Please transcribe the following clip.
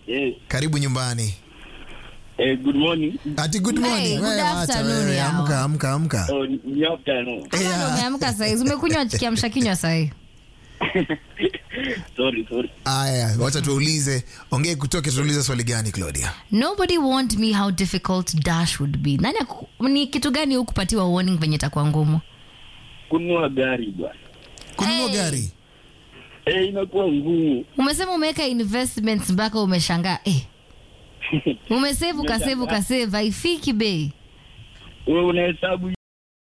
Yes. Karibu nyumbani. Eh, good morning. Ati good morning. Hey, good Wewe acha afternoon wewe, yao. amka amka amka. Oh, ni afternoon. Kama ndo Yeah. umeamka saizi umekunywa kiamsha kinywa sahi sorry, sorry. Aya, wacha tuulize. Ongee kutoke tuulize swali gani Claudia? nobody warned me how difficult dash would be nani aku- ni kitu gani hukupatiwa warning venye itakuwa ngumu Kununua gari bwana. Kununua Hey. gari. Eh, inakuwa ngumu. umesema umeweka investments mpaka umeshangaa eh. umesave ukasave ukasave haifiki bei Wewe unahesabu